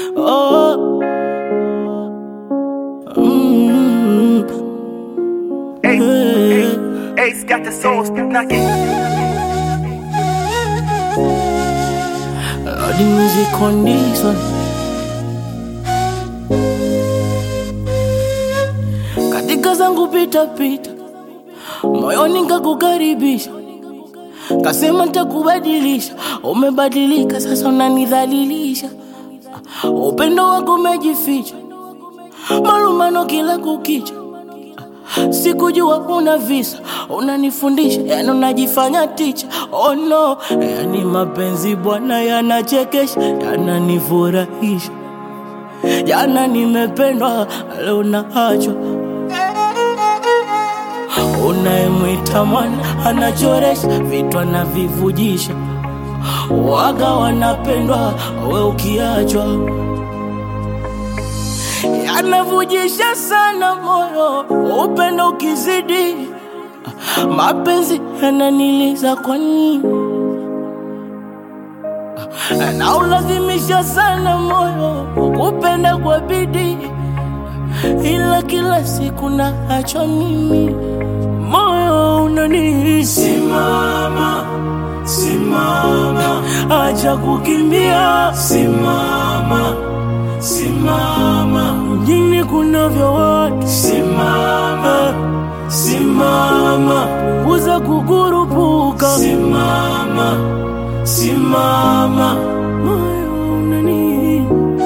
Oh. Mm. Hey, Hey. hey, Ace got the soul knocking. All the music on this one. Katika zangu pita pita, moyoni nikakukaribisha, kasema nitakubadilisha. Umebadilika sasa, unanidhalilisha. Upendo wako umejificha, malumano kila kukicha. Sikujua una visa, unanifundisha, yani unajifanya ticha. Oh no, yani mapenzi bwana yanachekesha, yananifurahisha. Jana nimependwa, leo naachwa. Unayemwita mwana anachoresha, vitu anavivujisha. Waga wanapendwa, we ukiachwa yanavujisha sana moyo, upendo ukizidi, mapenzi yananiliza kwa nini? Na ulazimisha sana moyo kupenda kwa bidii, ila kila siku naachwa mimi, moyo unani simama, simama, acha kukimbia, simama simama, mjini kunavyo watu, simama, simama, punguza kukurupuka, simama, simama, moyo unani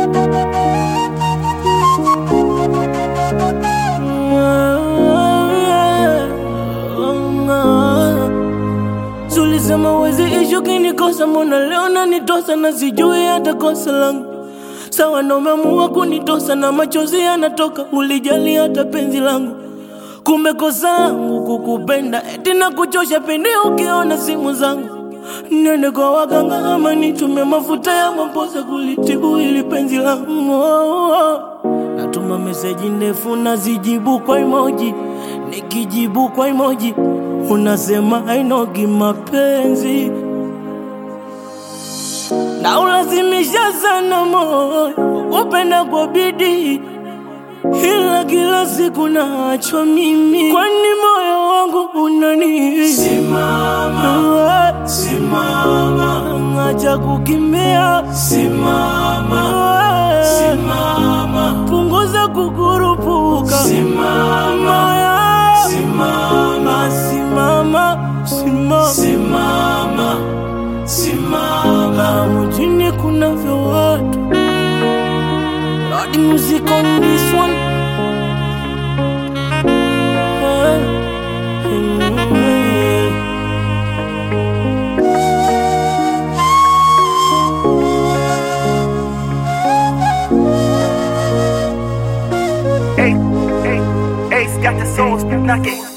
Sulisema wezi ishu kinikosa, mbona leo nanitosa na sijui hata kosa langu sawa na umeamua kunitosa na machozi yanatoka, ulijali hata penzi langu. Kumbe kosa langu kukupenda, eti na kuchosha pindi ukiona simu zangu. Nende kwa waganga ama nitumie mafuta ya maposa kulitibu ili penzi langu. Oh, oh. Natuma meseji ndefu nazijibu kwa emoji, nikijibu kwa emoji unasema hainogi mapenzi na ulazimisha sana moyo upenda kwa bidii, ila kila siku naachwa mimi, kwani moyo wangu unani simama, simama, acha kukimbia, simama, simama, punguza kukurupuka, simama, simama, simama, simama, simama simama mjini kunavyo watu Lord music on this one Ah, mm. Hey, hey, Ace got the soul knocking.